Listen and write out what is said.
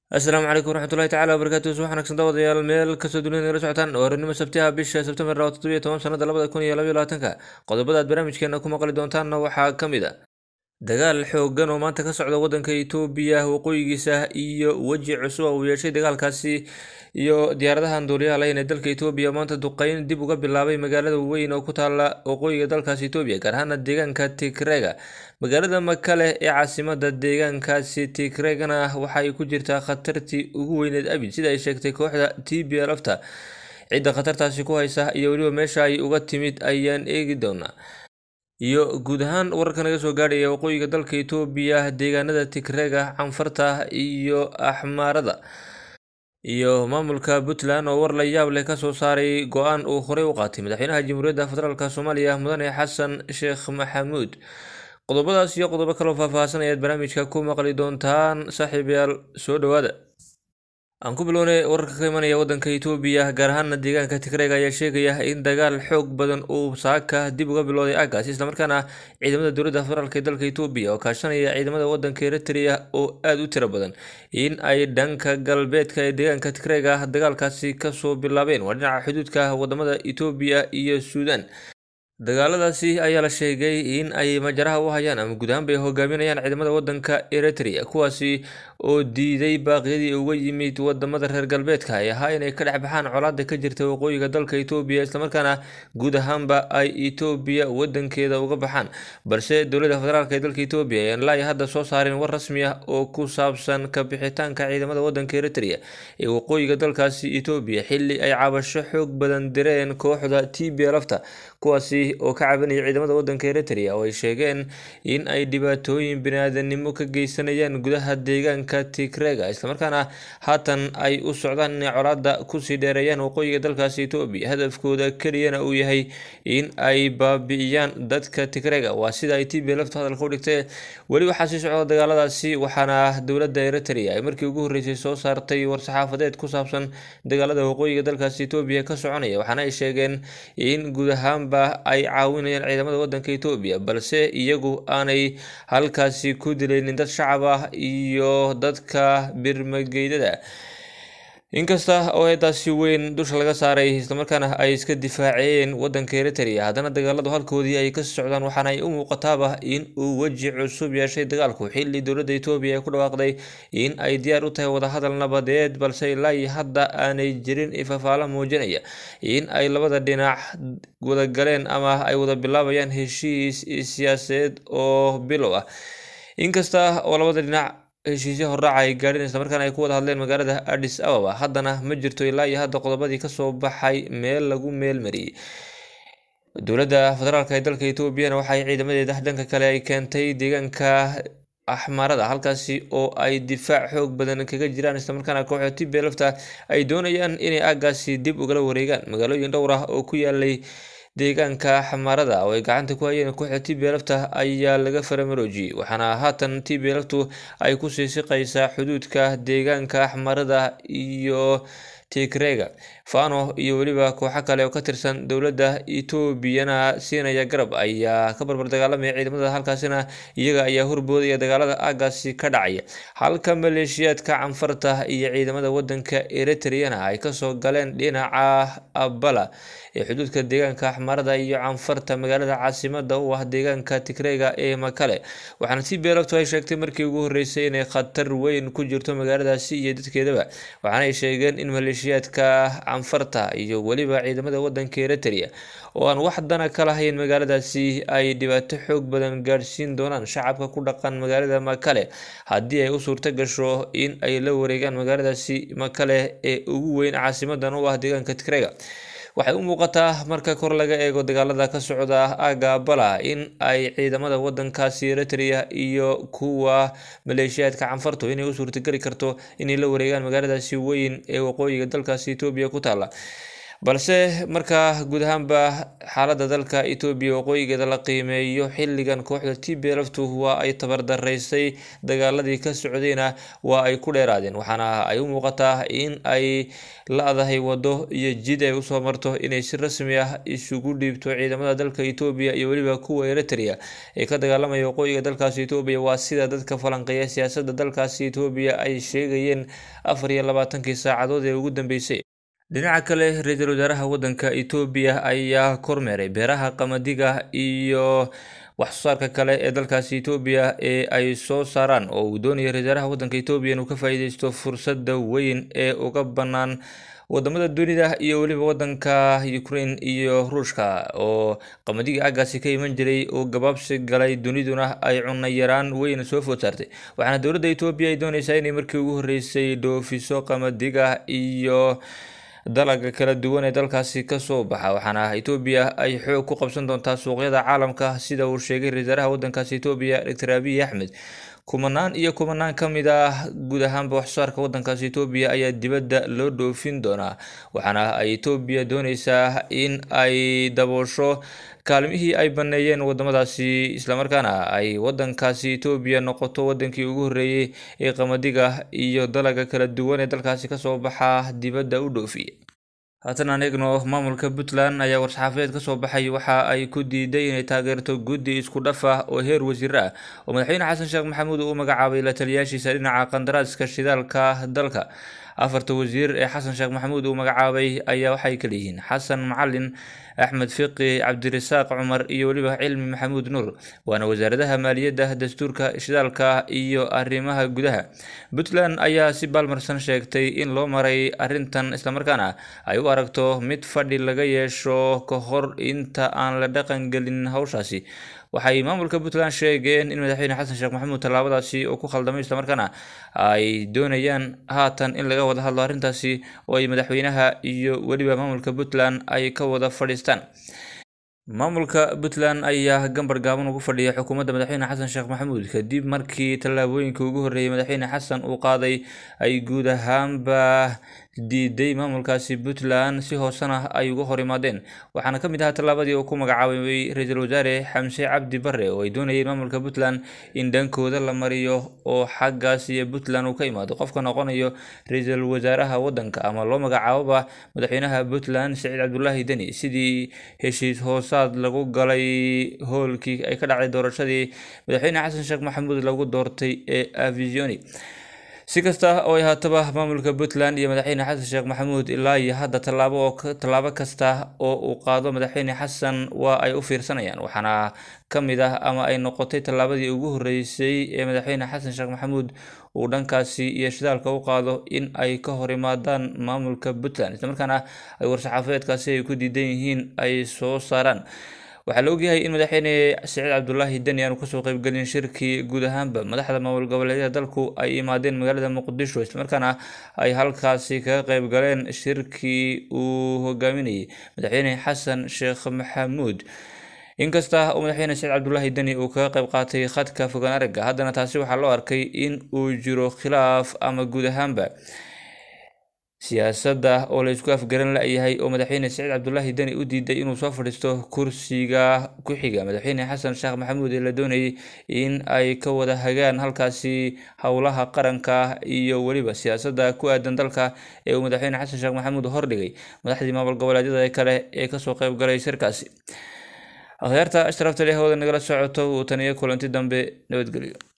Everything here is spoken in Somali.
asalaamu calaykum waraxmatullahi tacala wabarakaatu subax wanaagsan daawadayaal meel kastoo dunida nagala socotaan waarinimo sabtiha bisha sebtembar laba toddobiyo toban sanada labada kun iyo labaiyo labaatanka qodobada aad barnaamijkeena ku maqli doontaanna waxaa ka mid a dagaal xoogan oo maanta ka socda wadanka itoobiya waqooyigiisa iyo weji cusub uu yeeshay dagaalkaasi iyo diyaaradahan duuliyaha layn ee dalka itoobiya maanta duqeyn dib uga bilaabay magaalada weyn oo ku taala waqooyiga dalkaasi itoobiya gaar ahaana deegaanka tigrega magaalada makale ee caasimada deegaankaasi tigregana waxay ku jirtaa khatartii ugu weyneed abid sida ay sheegtay kooxda t b lafta cidda khatartaasi ku haysa iyo weliba meesha ay uga timid ayaan eegi doonaa iyo guud ahaan wararka naga soo gaadhaya waqooyiga dalka itoobiya deegaanada tigrega canfarta iyo axmaarada iyo maamulka puntland oo war la yaab leh kasoo saaray go-aan uu horey u qaatay madaxweynaha jamhuuriyadda federaalk soomaaliya mudane xasan sheekh maxamuud qodobadaas iyo qodobo kaloo faahfaahsan ayaad barnaamijka ku maqli doontaan saaxiibayaal soo dhowaada aan ku bilownay wararka ka imanaya wadanka itoobiya gaar ahaana deegaanka tigrega ayaa sheegaya in dagaal xoog badan uu saaka dib uga bilowday aagaas islamarkaana ciidamada dowladda federaalk ee dalka itoobiya oo kaashanaya ciidamada wadanka eritrea oo aada u tiro badan in ay dhanka galbeedka ee deegaanka tigrega dagaalkaasi kasoo bilaabeen waa dhinaca xuduudka wadamada itoobiya iyo suudan dagaaladaasi ayaa la sheegay in ay majaraha u hayaan ama guud ahaan bay hogaaminayaan ciidamada wadanka eritrea kuwaasi oo diiday baaqyadii uga yimid wadamada reer galbeedka ay ahaa inay ka dhex baxaan colaada ka jirta waqooyiga dalka itoobiya islamarkaana guud ahaanba ay itoobiya wadankeeda uga baxaan balse dowladda federaalk ee dalka itoobiya ayaan laai hadda soo saarin war rasmi ah oo ku saabsan ka bixitaanka ciidamada wadanka eritrea ee waqooyiga dalkaasi itoobiya xili ay cabasho xoog badan direen kooxda t b lafta kuwaasi oo ka cabanaya ciidamada wadanka eritrea oo ay sheegeen in ay dhibaatooyin biniaadanimo ka geysanayaan gudaha deegaanka tigrega islamarkaana haatan ay u socdaan inay colaada kusii dheereeyaan waqooyiga dalkaasi etoobiya hadafkooda keliyana uu yahay in ay baabi'iyaan dadka tigrega waa sida ay t b lafta hadalka u dhigtay weli waxaa sii socda dagaaladaasi waxaana dowladda eritrea ay markii ugu horreysay soo saartay war-saxaafadeed ku saabsan dagaalada waqooyiga dalkaasi etoobiya ka soconaya waxaana ay sheegeen in guud ahaanba ay caawinayaan ciidamada wadanka etoobiya balse iyagu aanay halkaasi ku dilaynin dad shacab ah iyo dadka birmageydada inkasta oo eedaasi weyn dusha laga saaray islamarkaana ay iska difaaceen wadanka eritrea haddana dagaaladu halkoodii ay kasii socdaan waxaana ay u muuqataaba in uu weji cusub yeeshay dagaalku xili dowladda etoobiya ay ku dhawaaqday in ay diyaar u tahay wadahadal nabadeed balse ilaa hadda aanay jirin ifafaala muujinaya in ay labada dhinac wada galeen ama ay wada bilaabayaan heshiis siyaasadeed oo bilow ah inkasta oo labada dhinac heshiisyo hordhaca ay gaadheen islamarkaana ay ku wada hadleen magaalada adis ababa haddana ma jirto ilaa iyo hadda qodobadii kasoo baxay meel lagu meel mariyey dowladda federaalk ee dalka etoobiyana waxay ciidamadeeda dhanka kale ay keentay deegaanka axmaarada halkaasi oo ay difaac xoog badan kaga jiraan islamarkaana kooxda t b lafta ay doonayaan inay aagaasi dib ugala wareegaan magaalooyin dhowr ah oo ku yaalay deegaanka xamaarada oo ay gacanta ku hayeen kooxda t b lafta ayaa laga faramaroojiyey waxaana haatan t b laftu ay kusii siqaysaa xuduudka deegaanka axmarada iyo tigrega fano iyo weliba kooxo kale oo ka tirsan dowladda etoobiyana siinaya garab ayaa ka barbar dagaalamaya ciidamada halkaasina iyaga ayaa horboodaya dagaalada aagaasi ka dhacaya halka maleeshiyaadka canfarta iyo ciidamada wadanka eritreana ay kasoo galeen dhinaca abala ee xuduudka deegaanka axmarada iyo canfarta magaalada caasimada u ah deegaanka tigrega ee makale waxaana t b laftu ay sheegtay markii ugu horeysay inay khatar weyn ku jirto magaaladaasi iyo dadkeedaba waxaana ay sheegeen in maleeshiyaadka canfarta iyo weliba ciidamada wadanka eritrea oo aan wax dana ka lahayn magaaladaasi ay dhibaato xoog badan gaadhsiin doonaan shacabka ku dhaqan magaalada makale haddii ay u suurto gasho in ay la wareegaan magaaladaasi makale ee ugu weyn caasimadan u ah deegaanka tigrega waxay u muuqataa marka kor laga eego dagaalada ka socda aaga bala in ay ciidamada wadankaasi eritrea iyo kuwa maleeshiyaadka canfartu inay u suurtageli karto inay la wareegaan magaaladaasi weyn ee waqooyiga dalkaasi etoobiya ku taala balse markaa guud ahaanba xaaladda dalka etoobiya waqooyigeeda la qiimeeyo xilligan kooxda t b lftu waa ay tabardaraysay dagaaladii ka socdayna waa ay ku dheeraadeen waxaana ay u muuqataa in ay la-dahay wado iyo jid ay usoo marto inay si rasmi ah isugu dhiibto ciidamada dalka etoobiya iyo weliba kuwa eritrea ee ka dagaalamaya waqooyiga dalkaasi etoobiya waa sida dadka falanqeeya siyaasadda dalkaasi etoobiya ay sheegayeen afar iyo labaatankii saacadood ee ugu dambeysay dhinaca kale ra-iisul wasaaraha waddanka etoobiya ayaa kormeeray beeraha qamadiga iyo waxsoosaarka kale ee dalkaasi etoobiya ee ay soo saaraan oo uu doonaya ra-isul wasaaraha waddanka etoobiya inuu ka faa-iideysto fursadda weyn ee uga bannaan wadamada dunida iyo weliba wadanka ukraine iyo ruushka oo qamadigi aagaasi ka iman jiray oo gabaabsi galay duniduna ay cunno yaraan weyn soo food saartay waxaana dowladda etoobiya ay dooneysaa inay markii ugu horreysay dhoofiso qamadiga iyo dalaga kala duwan ee dalkaasi kasoo baxa waxaana etoobiya ay xoog ku qabsan doontaa suuqyada caalamka sida uu sheegay ra-isul wasaaraha wadankaasi etoobiya doctor abiy axmed kumanaan iyo kumanaan ka mid ah guud ahaanba waxsoosaarka wadankaasi etoobiya ayaa dibadda loo dhoofin doonaa waxaana ay etoobiya dooneysaa in ay daboosho kaalmihii ay baneeyeen wadamadaasi islamarkaana ay wadankaasi etoobiya noqoto wadankii ugu horreeyey ee qamadiga iyo dalaga kala duwan ee dalkaasi kasoo baxa dibadda u dhoofiya haatan aan eegno maamulka puntland ayaa war-saxaafadeed kasoo baxay waxa ay ku diiday inay taageerto guddi isku dhaf ah oo heer wasiir ah oo madaxweyne xasan sheekh maxamuud uu magacaabay la taliyaashiisa dhinaca qandaraaska shidaalka dalka afarta wasiir ee xasan sheekh maxamuud uu magacaabay ayaa waxay kala yihiin xasan macalin axmed fiqi cabdirasaaq cumar iyo weliba cilmi maxamuud nuur waana wasaaradaha maaliyadda dastuurka shidaalka iyo arrimaha gudaha puntland ayaa si baalmarsan sheegtay in loo maray arrintan islamarkaana ay u aragto mid fadhi laga yeesho ka hor inta aan la dhaqan gelin hawshaasi waxay maamulka puntland sheegeen in madaxweyne xasan sheekh maxamuud tallaabadaasi oo ku khaldamay islamarkaana ay doonayaan haatan in laga wada hadlo arrintaasi oo ay madaxweynaha iyo weliba maamulka puntland ay ka wada fadhiistaan maamulka puntland ayaa gambar gaaban ugu fadhiya xukuumadda madaxweyne xasan sheekh maxamuud kadib markii tallaabooyinka ugu horreeyay madaxweyne xasan uu qaaday ay guud ahaanba diiday maamulkaasi puntland si hoosena ay uga hor imaadeen waxaana ka mid ahaa tallaabadii uu ku magacaabay ra-iisul wasaare xamse cabdi bare oo ay doonayeen maamulka puntland in dhankooda la mariyo oo xaggaas iyo puntland uu ka imaado qofka noqonayo ra-iisul wasaaraha wadanka ama loo magacaaboba madaxweynaha puntland saciid cabdulaahi deni sidii heshiis hoosaad lagu galay hoolkii ay ka dhacday doorashadii madaxweyne xasan sheekh maxamuud lagu doortay ee avisioni si kasta oo ay haataba maamulka puntland iyo madaxweyne xasan sheekh maxamuud ilaa iyo hadda tallaabo oo tallaabo kasta oo uu qaado madaxweyne xasan waa ay u fiirsanayaan waxaana ka mid ah ama ay noqotay tallaabadii ugu horreysay ee madaxweyne xasan sheekh maxamuud uu dhankaasi iyo shidaalka u qaado in ay ka hor imaadaan maamulka puntland islamarkaana ay war-saxaafadeedkaasi ay ku diidan yihiin ay soo saaraan waxaa la ogyahay in madaxweyne saciid cabdulaahi deni aanu kasoo qeybgelin shirkii guud ahaanba madaxda maamul goboleedyada dalku ay imaadeen magaalada muqdisho islamarkaana ay halkaasi kaga qeyb galeen shirkii uu hogaaminayay madaxweyne xasan sheekh maxamuud inkasta uu madaxweyne saciid cabdulaahi deni uu kaga qeyb qaatay khadka fogaan aragga haddana taasi waxaa loo arkay in uu jiro khilaaf ama guud ahaanba siyaasadda oo la isku afgaran la-yahay oo madaxweyne saciid cabdulaahi deni u diiday inuu soo fadhiisto kursiga ku xiga madaxweyne xasan sheekh maxamuud ee la doonayay in ay ka wada hagaan halkaasi howlaha qaranka iyo weliba siyaasadda ku aadan dalka ee uu madaxweyne xasan sheekh maxamuud hordhigay madaxdii maamul goboleedyada kale ee kasoo qeyb galay shirkaasi akhyaarta ashraafta leh hawada nagala socoto uu taniyo kulanti dambe nabadgelyo